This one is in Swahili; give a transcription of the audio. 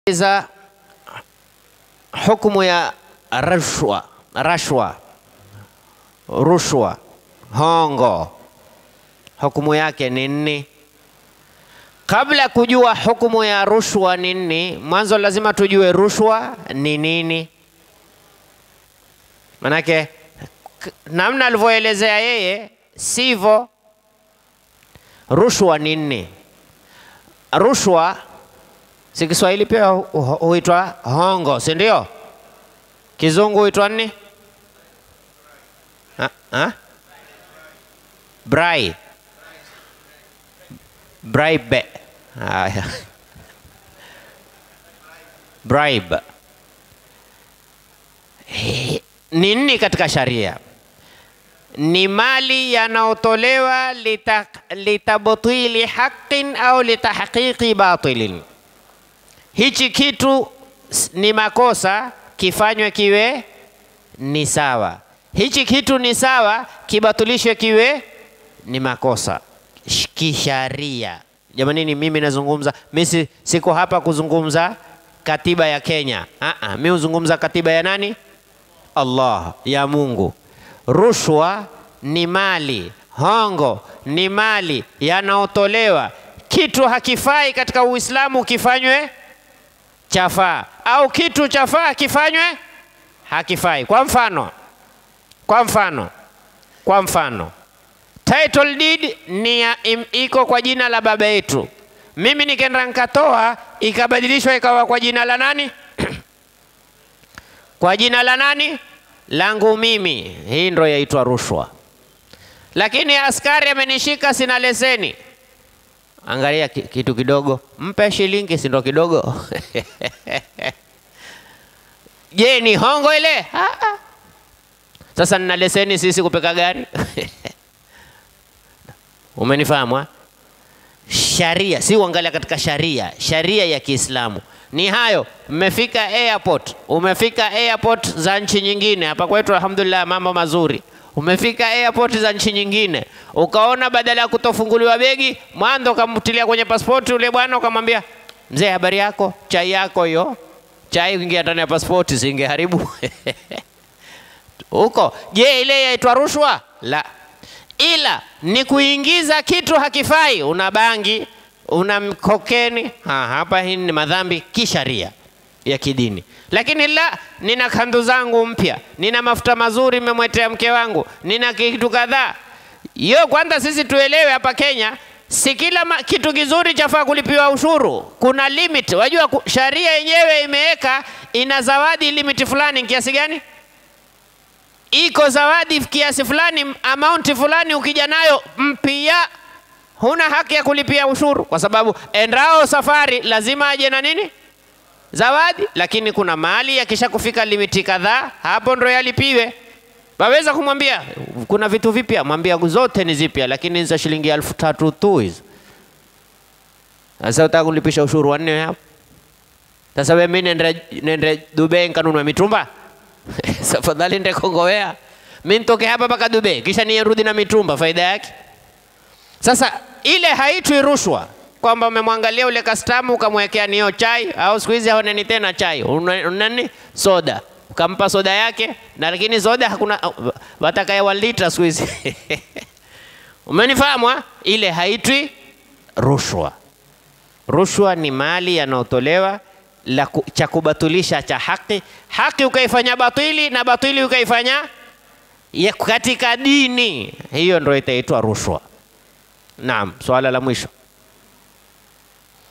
za hukumu ya rashwa, rashwa, rushwa, hongo, hukumu yake ni nini? Kabla kujua hukumu ya rushwa ni nini, mwanzo lazima tujue rushwa ni nini. Manake k- namna alivyoelezea yeye sivyo. Rushwa ni nini? Rushwa si Kiswahili pia hu- hu- huitwa hongo, si ndio? Kizungu huitwa nini? Ha? Ha? Bribe. Bribe. Haya. Bribe. He- Ni nini katika sharia? Ni mali yanayotolewa lita- litabtili haqin au litahqiqi batilin. Hichi kitu s- ni makosa, kifanywe kiwe ni sawa. Hichi kitu ni sawa, kibatilishwe kiwe ni makosa Sh- kisharia. Jamanini, mimi nazungumza, mimi si- siko hapa kuzungumza katiba ya Kenya. Aa, mimi huzungumza katiba ya nani? Allah, ya Mungu. Rushwa ni mali, hongo ni mali yanaotolewa. Kitu hakifai katika Uislamu kifanywe chafaa, au kitu chafaa kifanywe hakifai. Kwa mfano, kwa mfano, kwa mfano title deed ni ya, im, iko kwa jina la baba yetu. Mimi nikaenda nikatoa ikabadilishwa ikawa kwa jina la nani? kwa jina la nani? Langu mimi. Hii ndo yaitwa rushwa. Lakini askari amenishika, sina leseni. Angalia ki- kitu kidogo, mpe shilingi, si ndo kidogo? Je, ni hongo ile? Ah, ah. Sasa nina leseni sisi kupeka gari Umenifahamu? ha? Sharia si uangalia katika sharia, sharia ya Kiislamu ni hayo. Mmefika airport, umefika airport za nchi nyingine. Hapa kwetu alhamdulillah, mambo mazuri. Umefika airport za nchi nyingine, ukaona badala ya kutofunguliwa begi, mwanzo ukamtilia kwenye pasipoti ule bwana, ukamwambia mzee, habari yako, chai yako hiyo. Chai kuingia ndani ya pasipoti singeharibu huko. Je, ile yaitwa rushwa? La, ila ni kuingiza kitu hakifai. Una bangi, una mkokeni, ha, hapa hii ni madhambi kisharia ya kidini. Lakini la, nina kandu zangu mpya, nina mafuta mazuri nimemwetea mke wangu, nina kitu kadhaa. Hiyo kwanza sisi tuelewe hapa Kenya, si kila ma, kitu kizuri chafaa kulipiwa ushuru. Kuna limit. Wajua ku- sharia yenyewe imeweka ina zawadi limit fulani kiasi gani? iko zawadi kiasi fulani, amount fulani, ukija nayo mpya, huna haki ya kulipia ushuru, kwa sababu endao safari lazima aje na nini? Zawadi. Lakini kuna mali yakisha kufika limiti kadhaa, hapo ndo yalipiwe. Waweza kumwambia kuna vitu vipya, mwambia zote ni zipya, lakini za shilingi elfu tatu tu hizo. Sasa utaka kulipisha ushuru wanne hapo? Sasa wewe mimi nende nende Dubai nkanunua mitumba? Safadhali nende Kongowea. Mimi nitoke hapa mpaka Dubai kisha nirudi na mitumba, faida yake? Sasa ile haitwi rushwa, kwamba umemwangalia ule kastamu ukamwekea niyo chai, au siku hizi haoneni tena chai, una- nani soda, ukampa soda yake, na lakini soda hakuna, watakaye wa lita siku hizi umenifahamu? ha? Ile haitwi rushwa. Rushwa ni mali yanayotolewa la ku- cha kubatilisha cha haki, haki ukaifanya batili na batili ukaifanya ya katika dini, hiyo ndio itaitwa rushwa. Naam, swala la mwisho.